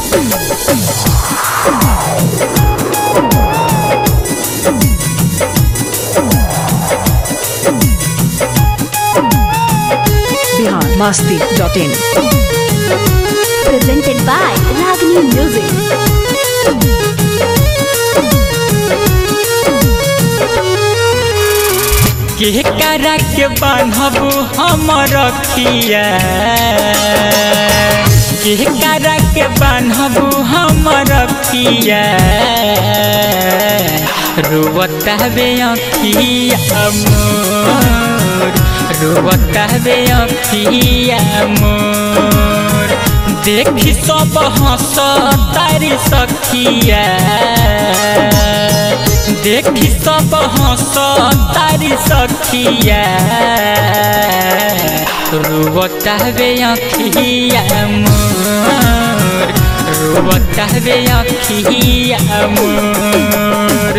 Bihar Masti dot in presented by Ragini Music. के करा के बान्हब हम रखिया के करा के बान्हब हम रखिया रोवता बे अखिया मोर रोवता बे अखिया मोर देखी सब हंस तारी सखिया देखी सब हंस तारी सखिया रुबता बे अखिया मोर रुबता बे अखिया मोर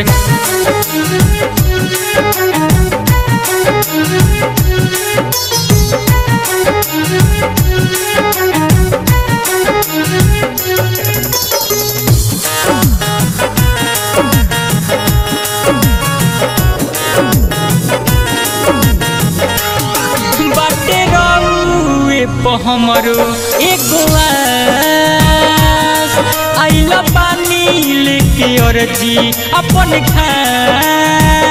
बाटे रउए प हमरो एगो आस आइल पानी लेके अर्जी अपन खास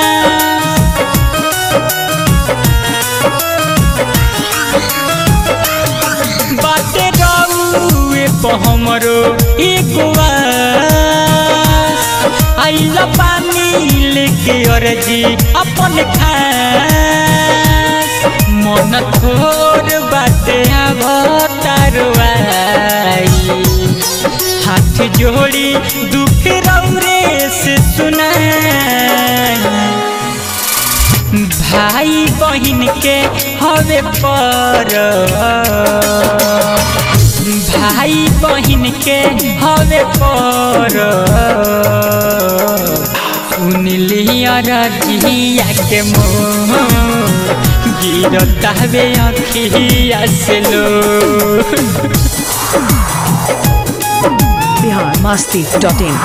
बाटे रउए प हमरो एगो आस आइल पानी लेके अर्जी अपन खास मन थोर बाटे अवतारवाई हाथ जोड़ी दुख रौरे से सुनाई भाई बहिन के हवे पर भाई बहिन के हवे पर सुनलिया रजिया के मोह गिरता बे अखिया से लो Bihar Masti dot in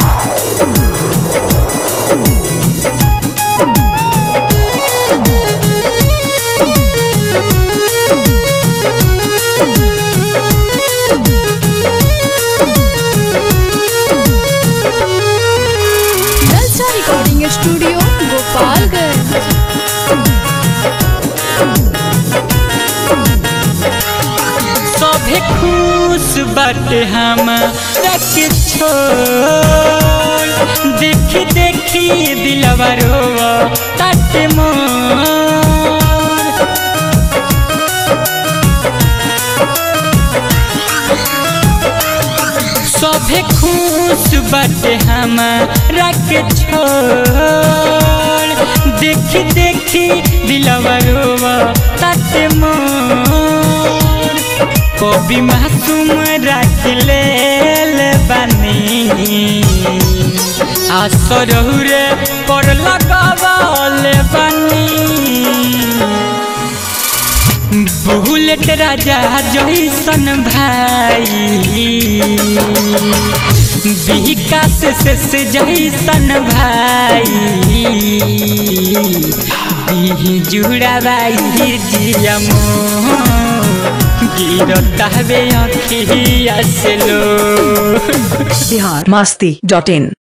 Lalsa Recording Studio, Gopalganj. सभे खुश बाटे हम रख छोड़ देखी देखी दिलवा रोवा ताटे मोर सभे खुश बाटे हम रख छोड़ देखी देखी दिलवा रोवा ताटे मोर कभी मासूम रख ले बानी आसरहुरे पर लगावल बानी बुलेट राजा जैसन भाई विकास से से जैसन भाई दी जुड़ा भाई जियमो गिरता बे अखिया से लो बिहार मस्ती डॉट इन